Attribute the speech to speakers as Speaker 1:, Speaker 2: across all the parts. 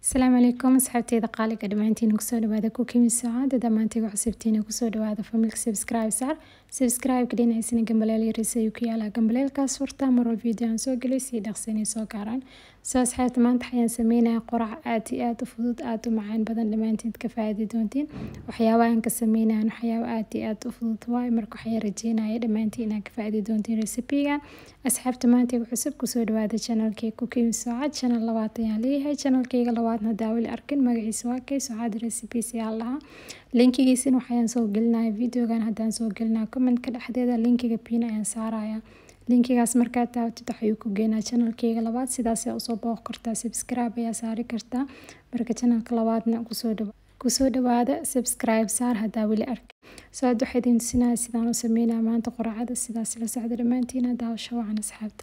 Speaker 1: asalaamu calaykum asxaabteyda qaaliga dhammaantiin kusoo dhawaada kukimi sacaada dhammaantiga cusubtiina kusoo dhawaada familka subscribe saar subscribe dhinacaysana gambaleel yaris ayuu ku yaalaa gambaleelkaas furta marwal video aan soo gelay sii dhaqsanay soo gaaraan soo asxaabta maanta waxayaan sameynaya qorac aad iyo aad u fudud aad u macaan badan dhammaantiin ka faa'iidi doontiin waxyaabaha aan ka sameynayan waxyaaba aad iyo aad u fudud waaye marka waxaan rajeynaya dhammaantiin inaad ka faa'iidi doontiin recipigan asxaabta maanta cusub kusoo dhawaada channelkii kukimi saacad channel labaad ayaan leeyahay channelkayga labaadna hadaa weli arkin magaciisa waa kay saacad recipes ayaa lahaa linkigiisina waxayaan soo gelinaya videogan haddaan soo gelinaya commentka dhexdeeda linkiga pin ayaan saaraya linkigaas markaad taabatid waxayuu ku geenaa channelkayga labaad sidaas ayaa usoo booq kartaa subscribe ayaa saari kartaa marka channelka labaadna kusoo dhawa kusoo dhawaada subscribe saar hadaa weli arkin soo aad waxaa idin tusinaya sidaan u sameynaya maanta qoracada sidaas la socda dhammaantiin hadaa wacan asxaabta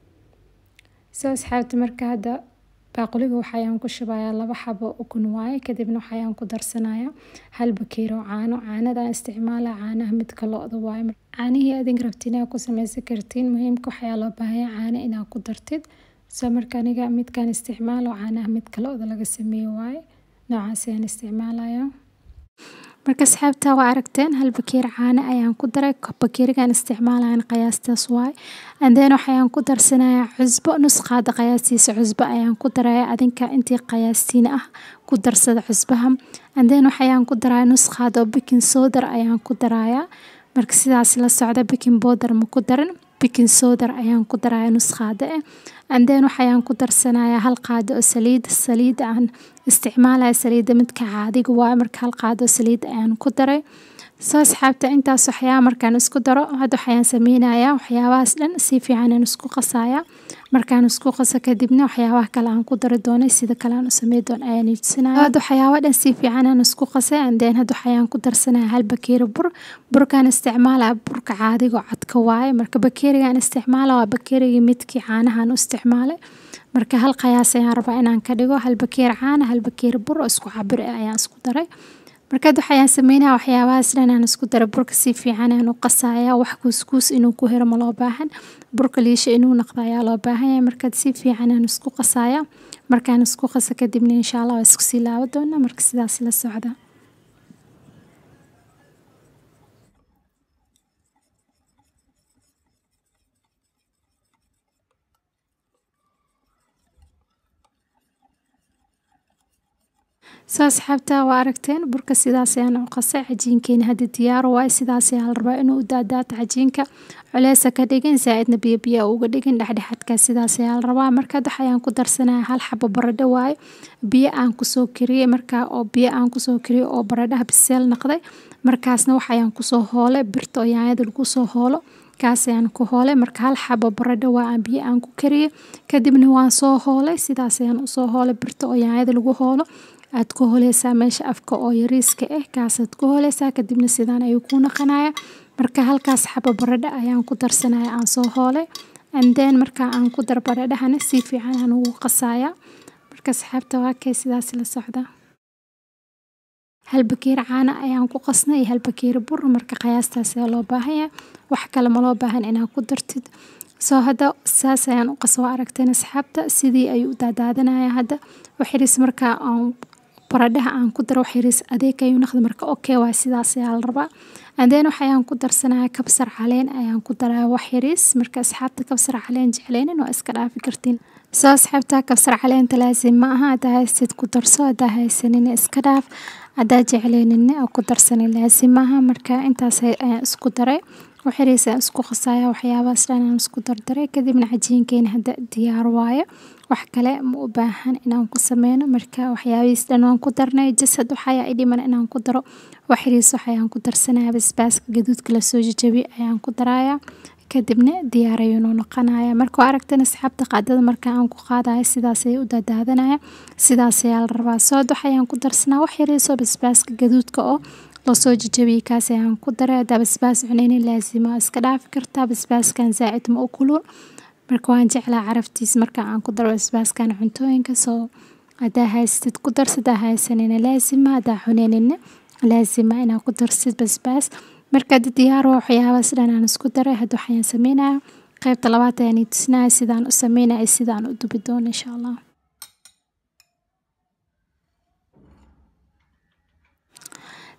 Speaker 1: soo asxaabta marka hadda baaquliga waxayaan ku shubayaa laba xabo ukun waaye kadibna waxayaan ku darsanaya hal bakeero caano caanadaan isticmaala caanaha midka lo-da waaye caanihii adin rabtiin inaad ku sameysan kartiin muhiimka waxayaa loo baahanya caano inaad ku dartid soo marka aniga midkaan isticmaalo caanaha midka lo-da laga sameeye waaye noocaas ayaan isticmaalaya marka asxaabta waa aragteen hal bakeer caano ayaan ku daray bakeerigan isticmaalayan qiyaastaas waay andeen waxayaan ku darsanayaa cusbo nus qaada qiyaastiisa cusbo ayaan ku daraya adinka intii qiyaastiin ah ku darsada cusbaha andeen waxayaan ku daraya nus qaada oo bikin soodar ayaan ku daraya marka sidaas la socda bikin boodar ma ku darin bikin soodar ayaan ku daraya nus qaada eh andeen waxayaan ku darsanaya hal qaado oo saliid saliid aan isticmaalaya saliida midka caadiga waaye marka hal qaado saliid ayaan ku daray soo asxaabta intaas waxyaaba markaan isku daro hadda waxayaan sameynayaa waxyaabahaas dhan si fiican aan isku qasaya markaan isku qaso kadibna waxyaabaha kale aan ku dari doonay sida kale aan u samey doon ayaan tusinaya hadda waxyaaba dhan si fiican aan isku qasay andeen hadda waxayaan ku darsanaya hal bakeeri bur burkaan isticmaalaya burka caadiga oo cadka waaye marka bakeerigaan isticmaala waa bakeerigii midkii caanahan u isticmaalay marka hal qiyaas ayaan rabaa inaan ka dhigo hal bakeer caana hal bakeer bur oo isku cabir ah ayaan isku daray markaad waxayaan sameynaya waxyaabahaas dhan aan isku daray burka si fiican aan u qasaya wax kuuskuus inuu ku helo ma loo baahan burka liisha inuu noqdo ayaa loo baahan yahay markaad si fiican aan isku qasaya markaan isku qaso kadibna insha allah waa isku sii laabo doonaa marka sidaas la socda soo asxaabta waa aragteen burka sidaas ayaan u qasay cajiinkeena hadda diyaaro waaye sidaas ayaa la rabaa inuu u daadaato cajiinka culeesa ka dhigin zaa-idna biyo biyo uga dhigin dhexdhexaadka sidaas ayaa la rabaa markaad waxayaan ku darsanaya hal xabo baradho waaye biyo aan kusoo kariyey markaa oo biyo aan kusoo kariyey oo baradhaha biseel noqday markaasna waxayaan kusoo hoolay birta oo yaanyada lagu soo hoolo kaas ayaan ku hoolay marka hal xabo baradho waa aan biyo aan ku kariyey kadibna waan soo hoolay sidaas ayaan usoo hoolay birta oo yaanyada lagu hoolo aad ku holeysaa meesha afka oo yariiska ah kaasaad ku holeysaa kadibna sidaan ayuu ku naqanaya marka halkaas xabo baradho ayaan ku darsanaya aan soo hoolay andeen marka aan ku dar baradhahana si fiican aan ugu qasaya marka asxaabta waa kay sidaas la socda hal bakeer caana ayaan ku qasnay iyo hal bakeer bur marka qiyaastaas ayaa loo baahanya wax kale ma loo baahan inaad ku dartid soo hadda saas ayaan u qas waa aragteen asxaabta sidii ayuu u daadaadanaya hadda waxiris markaa aan baradhaha aan ku daro waxyariis adeeg ayuu noqda marka okay waa sidaas ayaa la rabaa andeen waxayaan ku darsanaya kabsar caleen ayaan ku daraya waxyariis marka asxaabta kabsar caleen jecleynin waa iska dhaafi kartiin soo asxaabta kabsar caleenta laasim ma aha haddaa haysid ku darso haddaa haysanin iska dhaaf haddaa jecleynin oo ku darsanin laasim maaha marka intaas ayaan isku daray waxyariis aan isku qasaya waxyaabahaas dhan aan isku dardaray kadibna cajiinkeena hadda diyaar waaye wax kale ma u baahan inaan ku sameyno marka waxyaabihiis dhan waan ku darnay jasad waxayaa i dhiman inaan ku daro waxyariis waxayaan ku darsanaya basbaaska gaduudka lasoo jajabiye ayaan ku daraya kadibna diyaar ayuunu noqonaya marka waa aragtan asxaabta qaadada marka aan ku qaadayo sidaas ayay u daadaadanaya sidaas ayaa la rabaa sood waxayaan ku darsanaa waxyariisoo basbaaska gaduudka oo lasoo jajabiyey kaas ayaan ku daray haddaa basbaas cuneynin laasima iska dhaafi kartaa basbaaskan zaa'id ma u kulul marka waan jeclaa caraftiis marka aan ku daro basbaaskan cuntooyinka soo haddaa haystid ku darsa haddaa haysanina laasima haddaa cuneyninna laasima inaad ku darsid basbaas marka hadda diyaar waa waxyaabahaas dhan aan isku daray hadda waxayaan sameynaya qaybta labaad ayaan i tusinaya sidaan u sameynaya sidaan u dubi doono insha allah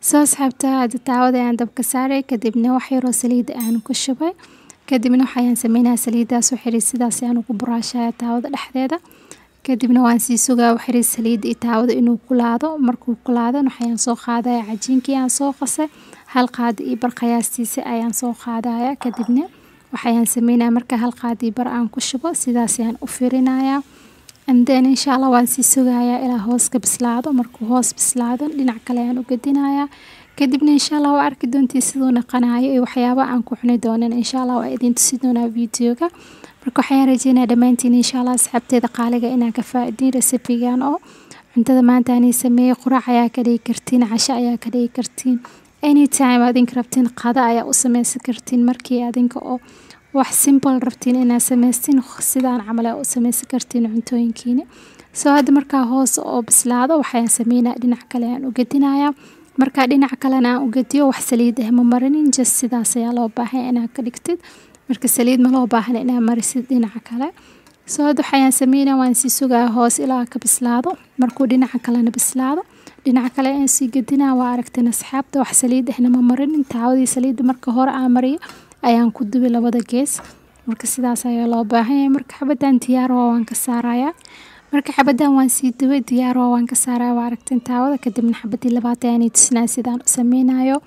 Speaker 1: soo asxaabta hadda taawada ayaan dabka saaray kadibna wax yaroo saliid aan ku shubay kadibna waxayaan sameynaya saliidaas u xiray sidaas ayaan ugu buraashaya taawada dhexdeeda kadibna waan sii sugaa u xiray saliidda iyo taawada inuu kulaado markuu kulaadana waxayaan soo qaadaya cajiinkii aan soo qasay hal qaad iyo bar qiyaastiisa ayaan soo qaadaya kadibna waxayaan sameynaya marka hal qaad iyo bar aan ku shubo sidaas ayaan u firinaya anden insha allah waan sii sugayaa ilaa hoos ka bislaado markuu hoos bislaado dhinac kale ayaan u gadinayaa kadibna insha allah waa arki doontii siduu naqanayo iyo waxyaaba aan ku cuni doonin insha allah waa idin tusi doonaa videoga marka waxayaan rajeynaya dhammaantiin insha allah asxaabteeda qaaliga inaan ka faa'idiin recipigan oo cuntada maanta aanay sameeyey quraac ayaa ka dhigi kartiin casho ayaa ka dhigi kartiin anytime adinka rabtiin qada ayaa u sameysan kartiin markii adinka oo wax simple rabtiin inaad samaystiin sidaan camal u sameysan kartiin cuntooyinkiina soo hadda markaa hoos oo bislaado waxayaan sameynaya dhinac kale aan u gadinayaa markaa dhinac kalena aan u gadiyo wax saliid ah ma marinin just sidaas ayaa loo baahanya inaad ka dhigtid marka saliid ma loo baahna inaad marisid dhinaca kale soo hadda waxayaan sameynaya waan sii sugaya hoos ilaa ka bislaado markuu dhinaca kalena bislaado dhinaca kale aan sii gadinaya waa aragteen asxaabta wax saliid ahna ma marinin taawadii saliidda marka hore aan mariyo ayaan ku dubi labada gees marka sidaas ayaa loo baahanyahay marka xabadan diyaar waa waan ka saarayaa marka xabadan waan sii dubay diyaar waa waan ka saaraya waa aragteen taawada kadibna xabadii labaad ayaanay tusinaya sidaan u sameynayo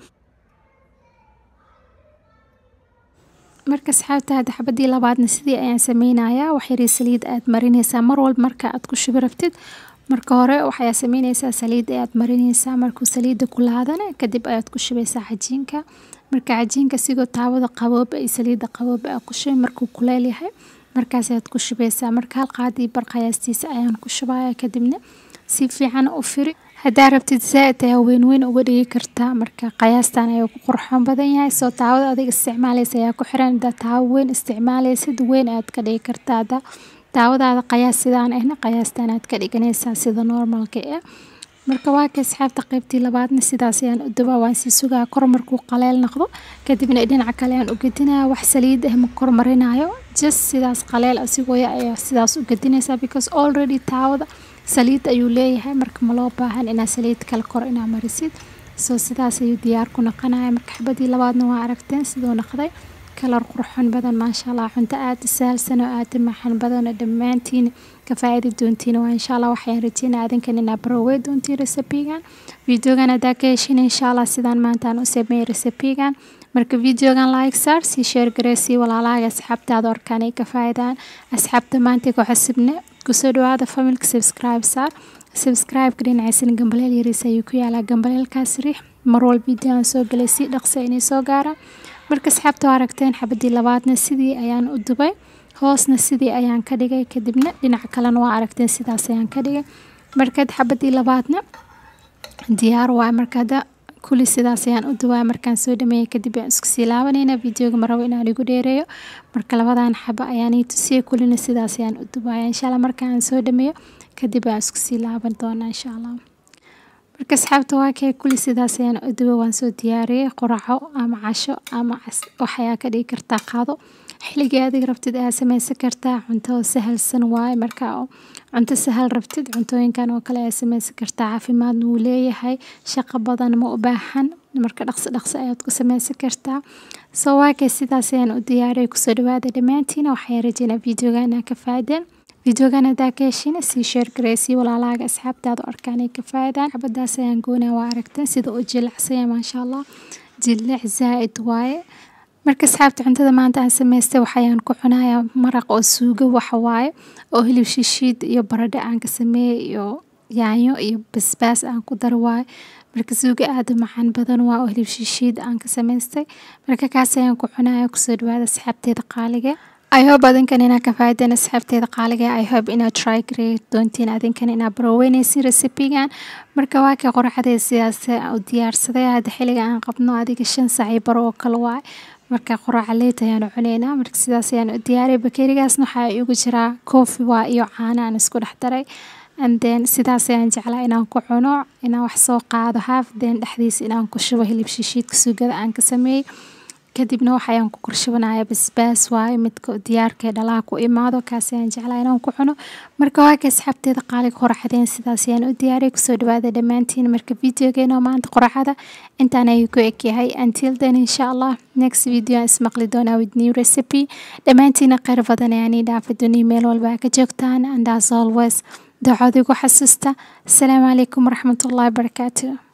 Speaker 1: marka asxaabta hadda xabadii labaadna sidii ayaan sameynayaa wax yarii saliid aad marinaysaa mar walba marka aad ku shubi rabtid marka hore waxaad sameynaysaa saliid ayaad marinaysaa markuu saliidda kulaadana kadib ayaad ku shubaysaa cajiinka marka cajiinka sigoo taawada qabooba iyo saliidda qabooba aad ku shubay markuu kuleel yahay markaas ayaad ku shubaysaa marka hal qaadii bar qiyaastiisa ayaan ku shubaya kadibna si fiican u firi haddaa rabtid zaaid ayaa weyn weyn uga dhigi kartaa marka qiyaastan ayuu ku qurxoon badan yahay soo taawada adiga isticmaalaysa ayaa ku xiran haddaa taawo weyn isticmaalaysid weyn ayaad ka dhigi kartaa haddaa daawadaada qiyaas sidaan ahna qiyaastan aad ka dhiganaysaa sida normalka ah marka waa ka asxaabta qaybtii labaadna sidaas ayaan u dubaa waan sii sugaa kor markuu qaleel noqdo kadibna dhinaca kale ayaan u gedinaya wax saliid ah ma kor marinayo just sidaas qaleel asigoo ya ayaa sidaas u gedinaysaa because already taawada saliid ayuu leeyahay marka ma loo baahan inaa saliid kale kor inaa marisid soo sidaas ayuu diyaar ku noqonaya marka xabadii labaadna waa aragteen siduu noqday kalar qurxoon badan maasha allah cunto aada saalsan oo aada maxan badan oo dhammaantiin ka faa'iidi doontiin waa insha allah waxaan rajeynaa adinkan inaa barowey doontiin recipigan videogan haddaa ka heshin insha allah sidaan maanta aan u sameeyey recipigan marka videogan like saar sii share garee sii walaalaaga asxaabtaada orkaan ay ka faa'idaan asxaabta maanta ku xasibne kusoo dhawaada familka subscribe saar subscribe-ka dhinacaysan gambaleel yariis ayuu ku yaalaa gambaleelkaas riix mar walba videoan soo galay si dhaqsa inay soo gaaraan marka asxaabta waa aragteen xabadii labaadna sidii ayaan u dubay hoosna sidii ayaan ka dhigay kadibna dhinaca kalena waa aragteen sidaas ayaan ka dhigay markaad xabadii labaadna diyaar waay markada kuli sidaas ayaan u dubaya markaan soo dhameeyay kadib aan isku sii laabanayna videoga marabo inaan igu dheereeyo marka labadan xaba ayaan ii tusiyay kulina sidaas ayaan u dubaya insha allah markaan soo dhameeyo kadib aan isku sii laaban doonaa insha allah marka asxaabta waa kee kulli sidaas ayaan u duba waan soo diyaariyey quraco ama casho ama waxayaa ka dhigi kartaa qaado xilligii adiga rabtid ayaa sameysan kartaa cunto sahalsan waaye marka cunto sahal rabtid cuntooyinkan oo kale ayaa sameysan kartaa caafimaadna wuu leeyahay shaqo badan ma u baahan marka dhaqso dhaqso ayaad ku sameysan kartaa soo waa kee sidaas ayaan u diyaariyey kusoo dhawaada dhammaantiina waxaan rajeynaa videoga inaa ka faaideen videogan haddaa ka heshina sii sheer gareysii walaalaaga asxaabtaada arkaan ay ka faa'idaan xabadaas ayaan goonaa waa aragteen sida uu jilacsanya maasha allah jilic zaa'id waaye marka asxaabta cuntada maanta aan samaystay waxayaan ku cunayaa maraq oo suugo waxa waaye oo hilib shishiid iyo baradho aan ka sameeyey iyo yaanyo iyo basbaas aan ku dar waaye marka suugo aada u macaan badan waa oo hilib shishiid aan ka samaystay marka kaas ayaan ku cunaya kusoo dhawaada asxaabteeda qaaliga I hope adinkan inaad ka faa'iideen asxaabteeda qaaliga I hope inaad try garey doontiin adinkan inaad baroweynaysin recipigan marka waa ka qorxadee sidaas u diyaarsaday hadda xilliga aan qabno adiga shan saac iyo baro oo kale waay marka qoraaca leet ayaanu cuneynaa marka sidaas ayaan u diyaariyay bakeerigaasna waxaa igu jiraa koofi waa iyo caano aan isku dhex daray and then sidaas ayaan jeclaa inaan ku cuno inaan wax soo qaado half then dhexdiisa inaan ku shubo hilib shishiidka suugada aan ka sameeyey kadibna waxayaan ku korshubanaya basbaas waaye midka diyaarka ee dhalaha ku imaado kaas ayaan jeclaa inaan ku cuno marka waa ka asxaabteeda qaaliga qoraxdeen sidaas ayaan u diyaariyay kusoo dhawaada dhammaantiin marka videogeena maanta qoraxada intaan ayuu ku egyahay until then insha allah next video aan ismaqli doonaa with new recipe dhammaantiina kheyr badan ayaan ii dhaafa duniya meel walba ka joogtaan and as always dacood igu xasuusta asalaamu calaykum waraxmatullahi wabarakaatu